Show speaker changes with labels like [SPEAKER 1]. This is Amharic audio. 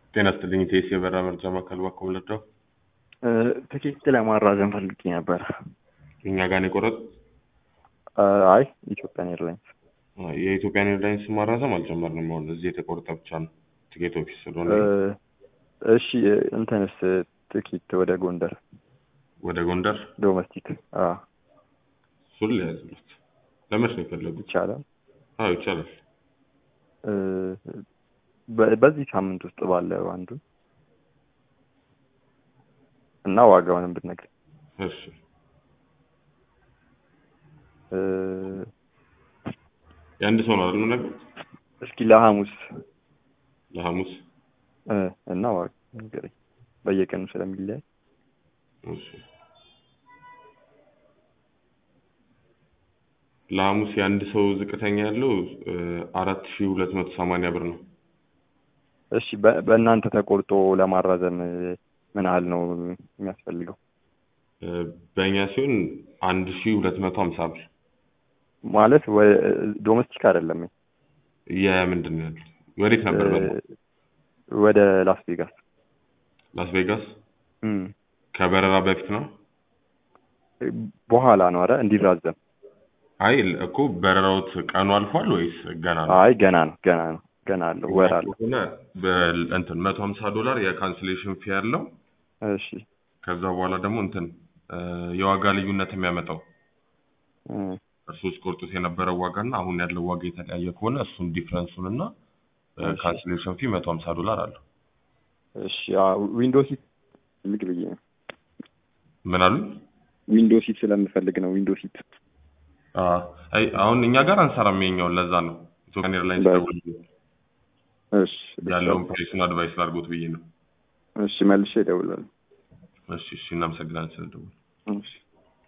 [SPEAKER 1] ጤና ይስጥልኝ ቴስ የበራ መርጃ ማዕከል ባኮ ወለደው
[SPEAKER 2] ትኬት ለማራዘም ፈልጌ ነበር።
[SPEAKER 1] እኛ ጋር ነው የቆረጥ
[SPEAKER 2] አይ ኢትዮጵያን ኤርላይንስ
[SPEAKER 1] የኢትዮጵያን ኤርላይንስ ማራዘም አልጀመርንም። አሁን እዚህ የተቆረጠ ብቻ ነው ትኬት ኦፊስ ስለሆነ
[SPEAKER 2] እሺ እንትንስ ትኬት ወደ ጎንደር
[SPEAKER 1] ወደ ጎንደር
[SPEAKER 2] ዶሜስቲክ
[SPEAKER 1] እሱን ሊያዝሉት ለመች ነው የፈለጉት?
[SPEAKER 2] ይቻላል።
[SPEAKER 1] አዎ ይቻላል።
[SPEAKER 2] በ- በዚህ ሳምንት ውስጥ ባለው አንዱ እና ዋጋውንም ብትነግር
[SPEAKER 1] እሺ የአንድ ሰው ነው አይደል የምነግሩት?
[SPEAKER 2] እስኪ ለሐሙስ
[SPEAKER 1] ለሐሙስ
[SPEAKER 2] እ፣ እና ዋጋ ንገረኝ በየቀኑ ስለሚለያይ
[SPEAKER 1] እሺ ለሐሙስ የአንድ ሰው ዝቅተኛ ያለው አራት ሺ ሁለት መቶ ሰማንያ ብር ነው።
[SPEAKER 2] እሺ በ- በእናንተ ተቆርጦ ለማራዘም ምን ያህል ነው የሚያስፈልገው?
[SPEAKER 1] እ፣ በእኛ ሲሆን አንድ ሺ ሁለት መቶ ሀምሳ ብር
[SPEAKER 2] ማለት ወ- ዶሜስቲክ አይደለም
[SPEAKER 1] የምንድን ነው ያሉት? ወዴት ነበር?
[SPEAKER 2] እ፣
[SPEAKER 1] በ
[SPEAKER 2] ወደ ላስ ቬጋስ
[SPEAKER 1] ላስ ቬጋስ
[SPEAKER 2] እም፣
[SPEAKER 1] ከበረራ በፊት ነው።
[SPEAKER 2] በኋላ ነው አረ እንዲራዘም
[SPEAKER 1] አይ እኮ በረራውት ቀኑ አልፏል ወይስ ገና ነው?
[SPEAKER 2] አይ ገና ነው ገና ነው ገና አለው ወር አለው
[SPEAKER 1] ከሆነ በ- እንትን መቶ ሀምሳ ዶላር የካንስሌሽን ፊ ያለው
[SPEAKER 2] እሺ
[SPEAKER 1] ከዛ በኋላ ደግሞ እንትን እ፣ የዋጋ ልዩነት የሚያመጣው
[SPEAKER 2] እም፣
[SPEAKER 1] እርሱ ውስጥ ቆርጦት የነበረው ዋጋ እና አሁን ያለው ዋጋ የተለያየ ከሆነ እሱን ዲፍረንሱን እና
[SPEAKER 2] እሺ።
[SPEAKER 1] ካንስሌሽን ፊ መቶ ሀምሳ ዶላር አለው።
[SPEAKER 2] እሺ ዊንዶ ሲት ልግ ብዬ ነው
[SPEAKER 1] ምን አሉ?
[SPEAKER 2] ዊንዶ ሲት ስለምፈልግ ነው ዊንዶ ሲት
[SPEAKER 1] አ፣ አይ አሁን እኛ ጋር አንሰራም የኛውን ለዛ ነው ኢትዮጵያን ኤርላይንስ
[SPEAKER 2] በ-
[SPEAKER 1] ደውል
[SPEAKER 2] እሺ
[SPEAKER 1] ያለውን ፕሬሱን አድቫይስ ላድርጎት ብዬ ነው።
[SPEAKER 2] እሺ መልሼ እደውላለሁ
[SPEAKER 1] እሺ እሺ እናመሰግናለን ስለደወሉ።
[SPEAKER 2] እሺ